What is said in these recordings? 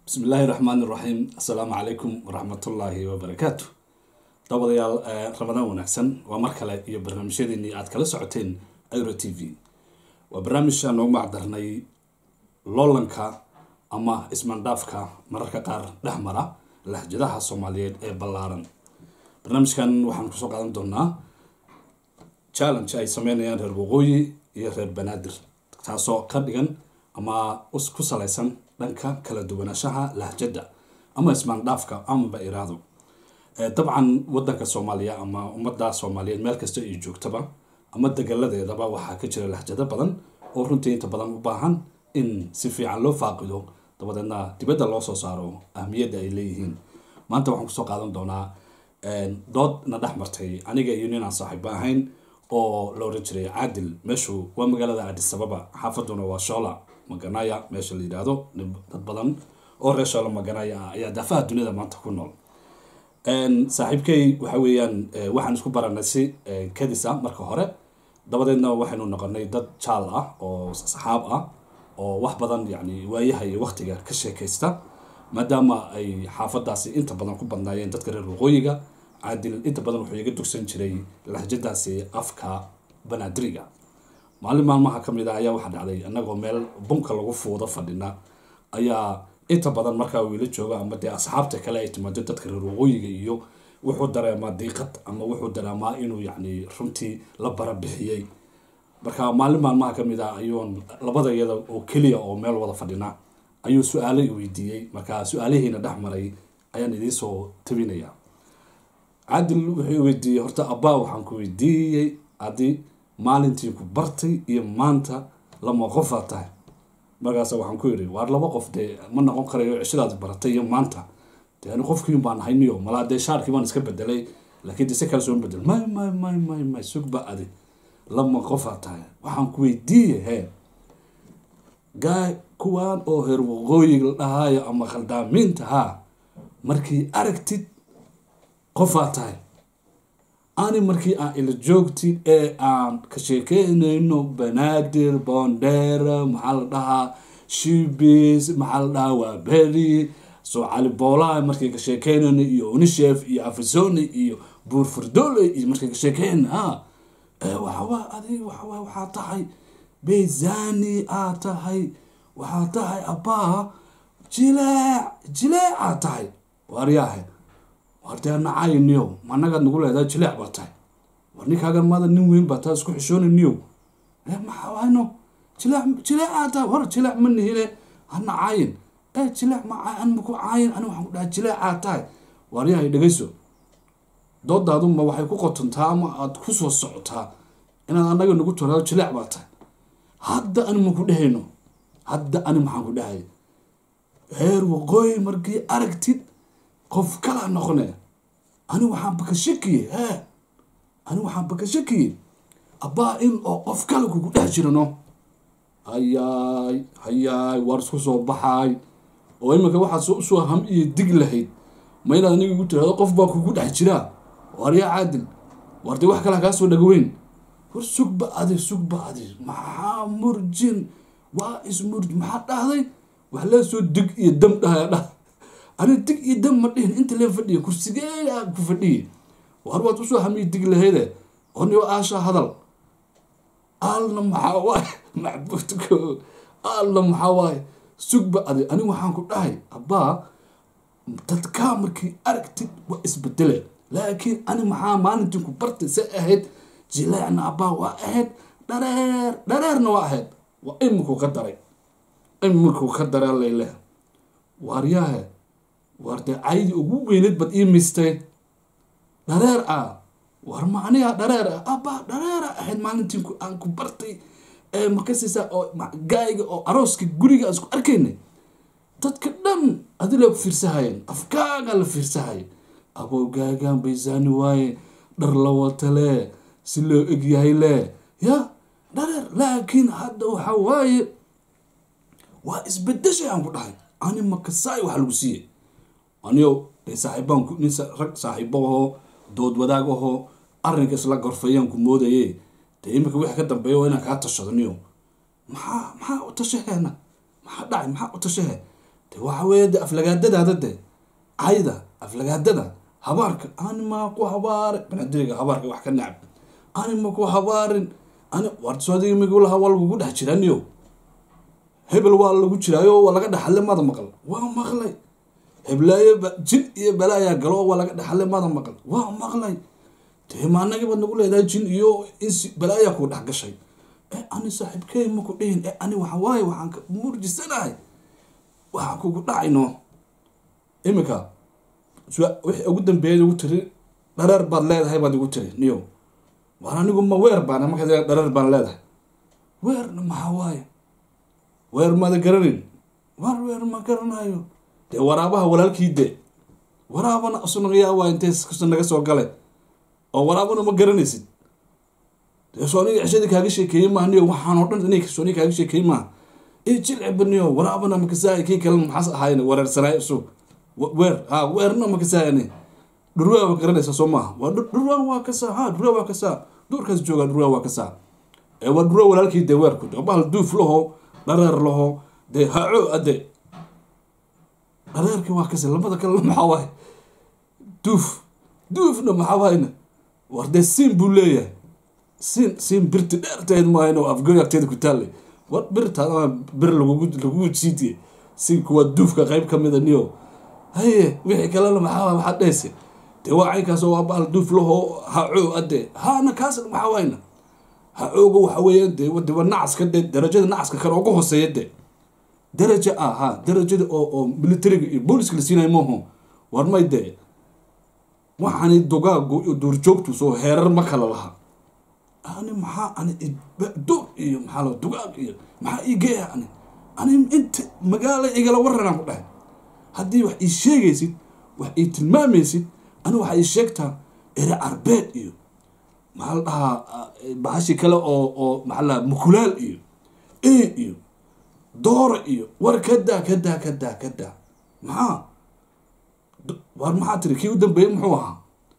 bismi illaahi raxmaan iraxiim assalaamu calaykum waraxmatullaahi wabarakaatu dabadayaal ramadaan wanaagsan waa mar kale iyo barnaamijyadeennii aad kala socoteen euro t v waa barnaamij aan noogu macdarnay loolanka ama ismaandhaafka mararka qaar dhex mara lahjadaha soomaaliyeed ee ballaaran barnaamijkan waxaan kusoo qaadan doonaa challenge ay sameynayaan reer waqooyi iyo reer banaadir taasoo ka dhigan ama ku salaysan dhanka kala duwanaanshaha lahjada ama ismaandhaafka amaba iraado dabcan wadanka soomaaliya ama ummadda soomaaliyeed meel kasta ay joogtaba ama degaladeedaba waxaa ka jira lahjado badan oo runtii inta badan u baahan in si fiican loo faaqido dabadeedna dibadda loo soo saaro ahmiyadda ay leeyihiin maanta waxaan kusoo qaadan doonaa dood na dhex martay aniga iyo nin aan saaxiiba ahayn oo la oran jiray caadil meeshu waa magaalada adisababa xaafaduna waa shoola maganaya meesha la yidhaahdo dad badan oo reer shoola maganaya ah ayaa daafaha duniyada maanta ku nool saaxiibkay waxa weeyaan waxaan isku baranay si kadis ah marka hore dabadeedna waxaynu noqonay dad jaal ah oo saxaab ah oo wax badan yani waayaha iyo waqtiga ka sheekaysta maadaama ay xaafadaasi inta badan ku badnaayeen dadka reer waqooyiga caadil inta badan wuxuu iga dugsan jiray lahjadaasi afka banaadiriga maalin maalmaha ka mid a ayaa waxaa dhacday annagoo meel bunka lagu fuudo fadhina ayaa inta badan markaa wiila jooga ama dee asxaabta kale ay timaado dadka reer waqooyiga iyo wuxuu dareemaa diiqad ama wuxuu dareemaa inuu yacni runtii la barabixiyey marka maalin maalmaha ka mid ah ayuun labada iyada oo keliya oo meel wada fadhina ayuu su-aalo i weydiiyey marka su-aalihiina dhex maray ayaan idiinsoo tabinaya caadil wuxuu weydiiyey horta abbaa waxaan ku weydiiyey haddii maalintii ku bartay iyo maanta lama qofaa tahay markaasa waxaan ku yidhi waar laba qof dee ma noqon karayo cishadaad baratay iyo maanta dee ani qofkiin baan ahay niyo malaa dee shaarkii baan iska bedelay laakiin dee si kale soo bedel may may may may may sugba adi lama qofaa tahay waxaan ku weydiiyey hee gaay kuwaan oo heer waqooyiga la dhahaayo ama khaldaamiinta haa markii aragtid qofaa tahay ani markii aan ila joogtid ee aan ka sheekeynayno banaadir boondheera maxaa la dhahaa shibis maxaa la dhahaa waa beri soo cali boolaha markii ka sheekeynayno iyo unishef iyo afisoni iyo buur furdole iyo markii ka sheekeynayno ha waxawaa adig waxawaa waxaa tahay bezani aa tahay waxaa tahay abbaa jileec jileecaa tahay waaryaahe war dee nacayniyo managaad nagu leedahay jileec baa tahay war ninkaagan maada nin weyn baa taa isku xishoonaniyo maxaano jileec jileecaa tahay war jileec ma nihine ha nacayin ee jileec ma an maku caayin ani waxaan ku dhahay jileecaa tahay waaryahay dhegayso doodaaduma waxay ku qotontaa ama aada ku soo socotaa inaad annaga nagu tiraado jileec baa tahay hadda ani maku dhehayno hadda ani maxaan ku dhahay heer waqooyi markii aragtid qof kalaa noqone ani waxaan baka shakiye hee ani waxaan baka shakiye abbaa in oo qof kale kugu dhex jirano hayaay hayaay waar isku soo baxaay oo iminka waxaad usoo ham iyo dig lahayd ma inaad aniga igu tirahdo qof baa kugu dhex jiraa waar yaa caadil waar dee wax kale kaa soo dhagaweyn war sugba adi sugba adi maxaa murjin waa ismurj maxaa dhahday wax lee soo dig iyo dam dhahaya dhah ani dig iyo dam ma dhihin inta lee fadhiya kursigeeyaa ku fadhiye war waad usoo hamiyi dig lahayde oniyo aasha hadal aalna maxaa waaye macbuudko aalna maxaa waaye sugba adi ani waxaan ku dhahay abbaa dadkaa markii aragtid waa isbedele laakiin ani maxaa maalintii ku bartay say ahayd jileecna abbaa waa ahayd dhareer dhareerna waa ahayd waa imikuu ka daray imikuu ka daray layleh waaryaahe waar dee caydi ugu weyneed bad ii mistay dhareer ah war ma anigaa dhareer ah abbaa dhareera ahayd maalintii aan ku bartay ee makasiisa oo gaayga oo arooska guriga aan isku arkaynay dadka dhan adilaa ku fiirsahayeen afkaagaa la fiirsahaya abow gaagaan baysaani waaye dhar la wata lee si loo egyahay lee ya dhareer laakiin hadda waxa waaye waa isbedeshay aan ku dhahay ani makasaay waxa lagu siiyey aniyo dee saaxiibaan nin rag saaxiibo ahoo dood wadaag ahoo arrinka isla gorfayaan ku moodaye dee iminka wixii ka dambeeya waa inaan kaa tashado niyo maxaa maxaa u tashaheena maxaa dhacay maxaa u tashahe de waxa weeye de aflagaadadaada de cayda aflagaadada habaarka ani maa ku habaare banadiriga habaarka wax ka nacab ani ma ku habaarin ani warsoodiga migu lahaa waa lagugu dhex jiraniyo hebel waa lagu jiraayo waa laga dhexale mada maqal waa maqlay heblaayo jin iyo balaayaa galo oo waa laga dhexale mada maqal waa maqlay dee maanagi baad nagu leedahay jin iyo insi balaayaa kuu dhex gashay e ani saaxiibkey maku dhihin e ani waxa waaye waxaan ka murjisanahay waxaan kugu dhacayno iminka wixii ugu dambeeyay ugu tiri dhareer baad leedahay baad igu tiri niyo waar anigu ma weer baan markaa dhareer baan leedahay weerna maxaa waaye weer maada garanin waar weer ma garanayo dee waraabaha walaalkii de waraabana asunayaa waa intay kasta naga soo galay oo waraabana ma garanaysid dee soo aniga cishadii kaaga sheekeeyey maaha niyo waxaan oo dhan inay soo aniga kaaga sheekeeyey maaha ee jilcibaniyo waraabana makasaay kii kalena maxaas ahaayeen wereersanaay isu weer ha weerna makasaayane dhurwaa waa garanaysa soo maaha waa dhurwaa waa kasaa ha dhurwaa waa kasaa duurkaas joogaa dhurwaa waa kasaa ee waa dhurwaa walaalkii dee weerku de bahal duuf laho dhareer laho dee haco ade dhareerkii waa kase labada kalena maxaa waaye duuf duufna maxaa waayna war dee siin buu leeyahay siin siin birti dheerteed maahayn oo afgoy agteeda ku taallay war birta bir lagugu lagugu jiidiye siinku waa duufka qayb ka mida niyo haye wixii kalena maxaa waay waxaad dhehaysa dee waa caynkaas oo waa bahal duuf laho haco ade haana kaasna maxaa waayna ha-ooga waxa weeya de deba nacaska de darajada nacaska kale uga hooseeya de daraja ah ha darajada oo oo militariga iyo booliska la siinayo maaho war may de waxaani dugaagu iyo duurjoogtu soo heerar ma kala laha ani maxaa ani duur iyo maxaa la dugaag iyo maxaa ii geeya ani ani inta magaala igala waranaan ku dhahay haddii wax ii sheegaysid wax ii tilmaamaysid ani waxaa ii sheegtaa ere carbeed iyo maxaa la dhahaa bahashi kale oo oo maxaa la mukulaal iyo e iyo doora iyo war kadaa kadaa kadaa kadaa maxaa war maxaa tiri kii u dambeeyey muxuu ahaa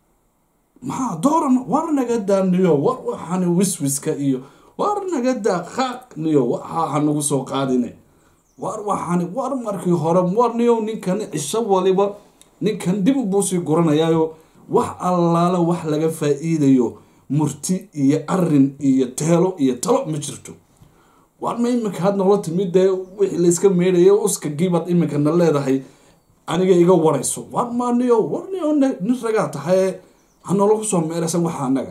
maxaa dooran war naga daa niyo war waxaani wiswiska iyo war naga daa qaaq niyo waxaa hanagu soo qaadine war waxaani war markii hore war niyo ninkani cisho waliba ninkan dib buu sii guranayaayo wax allaala wax laga faa-iidayo murti iyo arin iyo teelo iyo talo ma jirto war ma iminka had noola timid dee wixii layska meedhayo uska giibad iminkana leedahay aniga iga warayso war maaniyo war niyo nin ragaa tahay hanoola kusoo meeraysan waxa anaga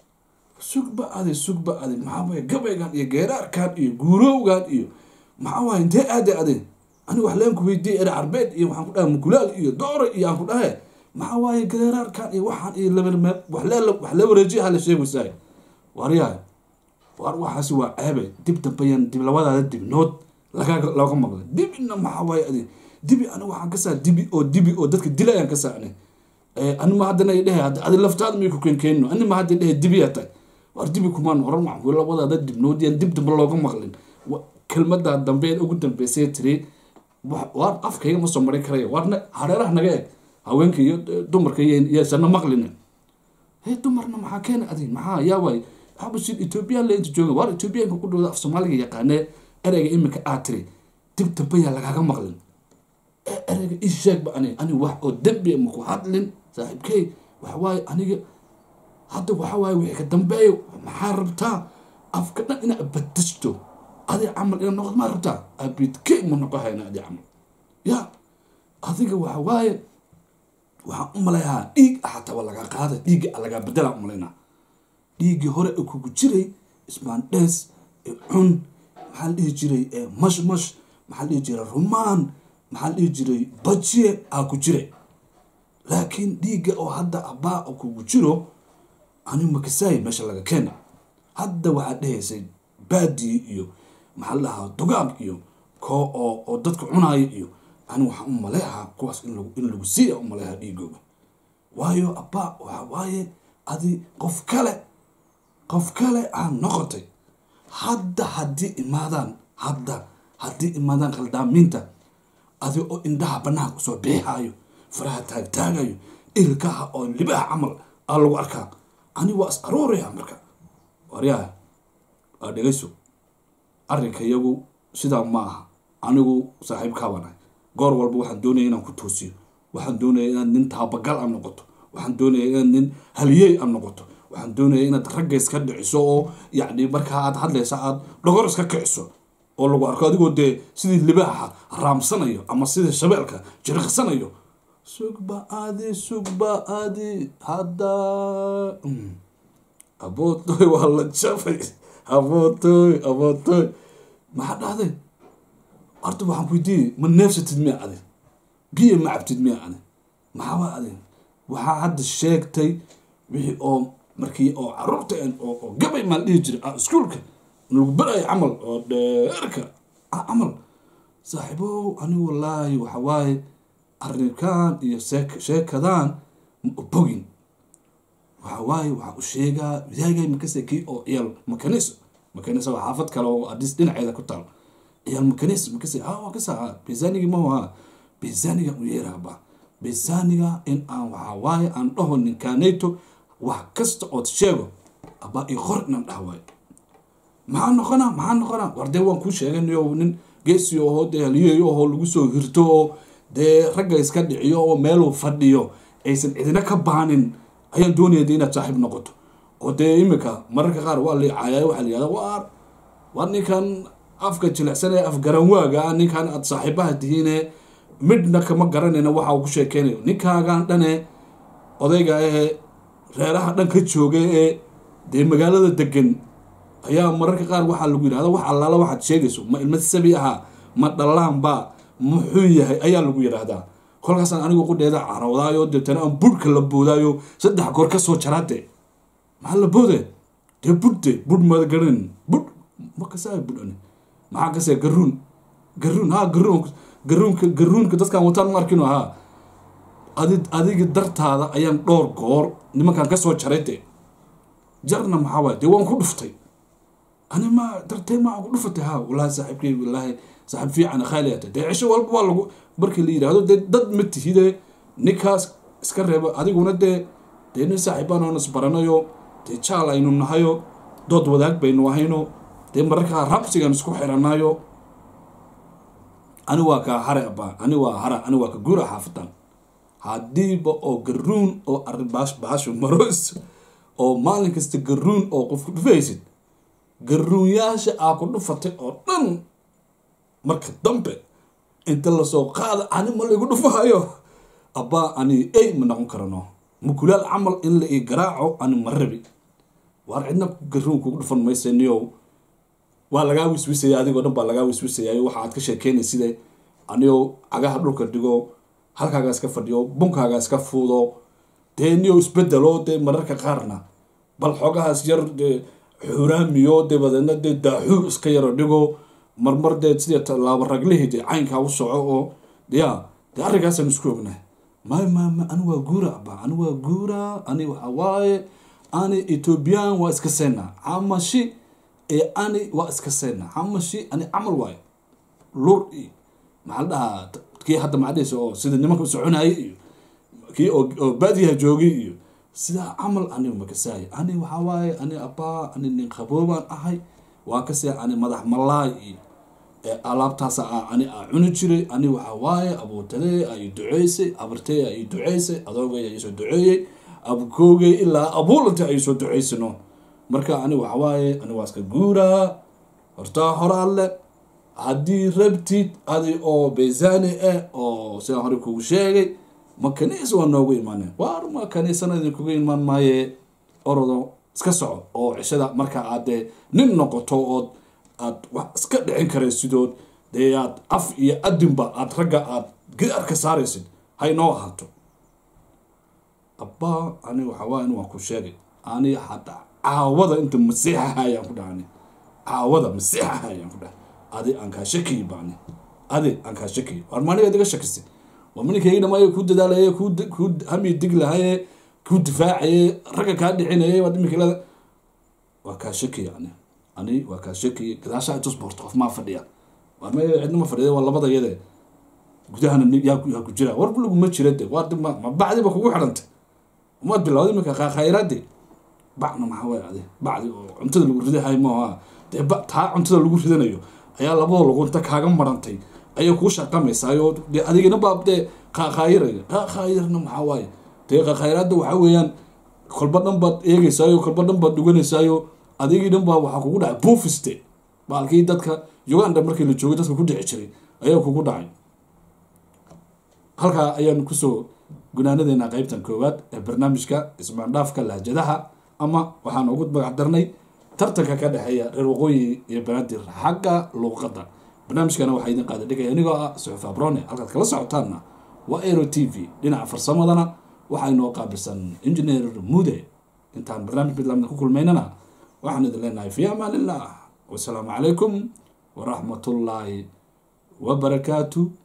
sugba adi sugba adi maxaa waye gabaygan iyo geeraarkan iyo guurowgan iyo maxaa waye intee aade ade aniga wax leen ku weydiiyay ere carbeed iyo waxaan ku dhahay mukulaal iyo doore iyo aan ku dhahe maxaa waaye geeraarkan iyo waxaan iyo labarme wax la wareejiyaha la sheegaysaay waryahay war waxaasi waa ceebe dib dambeyan dib labadaada dibnood laga looga maqlay dibina maxaa waaye adi dibi aniga waxaan ka saa dibi oo dibi oo dadka dila ayaan ka saacnay anima haddana dhehe adi laftaada may ku keenkeenno anima hadda dhehe dibiyaa tahay war dibi kumaan oran waxaan labadaada dibnood yaan dib dambe looga maqlin kelmada dambe ugu dambeysay tiri war afkayga ma soo marin karaya warna hareeraha naga eg haweenka iyo dumarka yeesana maqlina he dumarna maxaa keena adi maxaa yaa waay xabashid ethoobiyan le inta jooga waar ethoobiyanka ku dhawda af soomaaliga yaqaanee ereyga iminka aad tiri dib dambeyaa lagaaga maqlin ereyga ii sheegba ani ani wax oo dembi maku hadlin saaxiibkey waxa waaye aniga hadda waxa waaye wixii ka dambeeyo maxaa rabtaa afka dhan inaad badisto adi camal ina noqod maa rabtaa abidkey ma noqo hayna adi camal ya adiga waxa waaye waxaan u malayaa dhiig xataa waa lagaa qaada dhiigga lagaa bedelaan u malaynaa dhiiggii hore ee kugu jiray ismaandhees cun maxaa la dhihi jiray mash mash maxaa la dhihi jiray rumaan maxaa la dhihi jiray bajiye aa ku jiray laakiin dhiigga oo hadda abbaa oo kugu jiro ani makasaay meesha laga keena hadda waxaad dhehaysay baadii iyo maxaa la dhahaa dugaag iyo koo oo oo dadka cunaayo iyo ani waxaan u maleehaa kuwaas in lagu in lagu siiya u maleehaa dhiigooga waayo abbaa waxa waaye adi qof kale qof kale aan noqotay hadda haddii imaadaan hadda haddii imaadaan khaldaamiinta adi oo indhaha banaanka usoo biixaayo faraha taagtaagayo ilkaha oo libaha camal aa lagu arkaa ani waa is arooraya marka waryaha waa dhegayso arrinka iyagu sidaa ma aha anigu saaxiibkaabanahay goor walba waxaan doonaya inaan ku toosiyo waxaan doonaya inaad nin taabagal a noqoto waxaan doonaya inaad nin haliyey a noqoto waxaan doonaya inaad ragga iska dhiciso oo yacni markaa aad hadlaysa aad dhogor iska kiciso oo lagu arko adigoo dee sidii libaaxa raamsanayo ama sidii shabeelka jiriqsanayo sugba aadi sugba aadi hadda abootoy waa la jabay abootoy abootoy maxaa dhahday horta waxaan weydiiyey ma neefsatid miya adi biyo ma cabtid miya adi maxaaba adi waxaa hadda sheegtay wixii oo markii oo caruurta oo gabay maa dhihi jiray iskuolka lagu barayo camal oo dheerka camal saaxiibow anigu wallaahi waxa waaye arrinkan iyo sheekadan ma obogin waxa waaye waxaa u sheegaa wadaagay makase kii oo ciyaal makaniso makaniso waa xaafad kale oo adis dhinaceeda ku taal ciyaal makanis makase ha waa kasa ha besanigi mahu ha besaniga u yeeraaba besaniga in aan waxaa waaye aan dhaho ninkaanayto wax kasta ood sheego abaa i qor inan dhah waayo maxaa noqona maxaa noqona war dee waan kuu sheeganayo nin geesi oho dee haliyeyo oho lagu soo hirto oo dee ragga iska dhiciyo oo meeluu fadhiyo aysan cidina ka baanin ayaan doonaya de inaad saaxiib noqoto oo dee imika mararka qaar waa liicaya waxaa la yihahda waar waar ninkan afka jilicsan ee afgaranwaaga ah ninkan aad saaxiibaha tihiine midna kama garanayna waxa uu ku sheekeynayo ninkaagan dhane odayga ahee reeraha dhan ka jooga ee dee magaalada degan ayaa mararka qaar waxaa lagu yidhahda wax allaala waxaad sheegayso ma ilma sabi ahaa ma dhallaanba muxuu yahay ayaa lagu yidhaahdaa kolkaasaan anigu qudheeda carowdaayo deetana aan budhka la boodaayo saddex goor ka soo jaraade maxaa la boode dee budhde budh mada garan budh ma kasaa budhane maxaa kasee garuun garuun ha garuun garuunka garuunka dadkaan wataan ma arkino haa adi adiga dartaada ayaan dhowr goor nimankaan kasoo jaray de jarna maxaa waay dee waan ku dhuftay ani ma dartee maa ku dhufatay ha wallaahi saaxiibkey wallaahi saaxiib fiican khaali ata dee cisho walba waa lagu markii la yidhaahdo dee dad ma tihide ninkaas iska reeba adiguna dee dee nin saaxiibaan oon isbaranayo dee jaal aynu nahayo dood wadaag baynu ahayno dee mararkaa rabsigan isku xiranayo ani waa kaa hare abaa ani waa hara ani waa ka guura xaafadan haddiiba oo garuun oo arrin baash baashu maroys oo maalin kasta garuun oo qofku dhufaysid garuunyaasha aa ku dhufatay oo dhan marka dambe inta lasoo qaada ani ma laygu dhufahayo abbaa ani ey ma noqon karano mukulaal camal in la ii garaaco ani ma rabi waar cidna garuun kugu dhufan maysa niyow waa lagaa wiswisaya adigoo dhan baa lagaa wiswisayayo waxa aad ka sheekeynay sida aniyo cagaha dhulka dhigo halkaagaa iska fadhiyo bunkaagaa iska fuudo dee niyo isbedelo dee mararka qaarna bal xoogahaas yar dee xuraamiyo dabadeedna dee daaxuu iska yaro dhigo marmar dee sidii tallaabo raglihii dee caynkaa u soco oo ya dee arrinkaasaan isku ognahay may ma ma ani waa guura aba ani waa guura ani waxa waaye ani ethoobiyan waa iska seynaa camashi ee ani waa iska seynaa camashi ani camal waayo lur iyo maxaa la dhahaa kii hadda macadhaysa oo sida nimanka u soconayay iyo kii oo oo baadiyaha joogay iyo sidaa camal aniga makasaaya ani waxaa waaye ani abbaa ani nin qaboobaan ahay waa kasee ani madax malaay iyo ee alaabtaas a ani aa cuni jiray ani waxaa waaye abuutadee ay duceysay abartee ay duceysay adoogay ay soo duceeyey abkoogay ilaa abuulanta ay soo duceysano marka ani waxaa waaye ani waa iska guuraa hortaa hore alle haddii rabtid adi oo beysani ah oo sidaan hore kugu sheegay ma kaniis waa noogu imaaneen waar ma kaniisana idinkuga imaan maaye orodo iska soco oo cishada marka aad dee nin noqoto ood aad wax iska dhicin karaysidood dee aad af iyo adinba aad ragga aad gidaar ka saaraysid hay noo ahaato abbaa ani waxaa waa in waan ku sheegay ani hadda caawada inta masiixahayaan ku dhahani caawada masiixahayaan ku dhahay adi aan kaa shakiyi baani adi aan kaa shakiyi waar maaniga diga shakisay waa maninkaygi dhamaayo kuu dadaalaye kuu kuu hami dig lahaye kuu difaacaye ragga kaa dhicinaye waa dhimikilada waa kaa shakiya ani ani waa kaa shakiya gadaashaa intus boorto qof maa fadhiya waa me cidna ma fadhiya waa labada yade gudahana yaa yaa ku jira war buligu ma jira de waa ma ma bacdiba kugu xidhantay umaad bilawda imika khayraade bacna maxaa waay ade bacdi oo cuntada lagu ridahay maaha dee ba taa cuntada lagu ridanayo ayaa labada luqunta kaaga marantay ayay kuu shaqamaysaayoo dee adigina baa dee qaqaayiraya qaqaayirna maxaa waaye dee qaqaayiraadda waxaa weeyaan kolba dhan baad eegeysaayo kolba dhan baad dhuganeysaayo adigii dhan baa waxaa kugu dhacay buufiste baalkii dadka uganda markii la joogay dadka ku dhici jiray ayaa kugu dhacay halkaa ayaanu kusoo gunaanadeena qeybtan koowaad ee barnaamijka ismaandhaafka lahjadaha ama waxaan ugu magac darnay tartanka ka dhexeeya reer waqooyi iyo banaadir xagga luuqadda barnaamijkana waxaa idin qaada dhigaya anigoo ah suxuf abrone halkaad kala socotaanna waa aero t v dhinaca farsamadana waxaa inoo qaabilsan engineer mude intaan barnaamij mid lamida ku kulmaynana waxaan idin leenahay fi amaan illah wasalaamu calaykum waraxmatullaahi wabarakaatu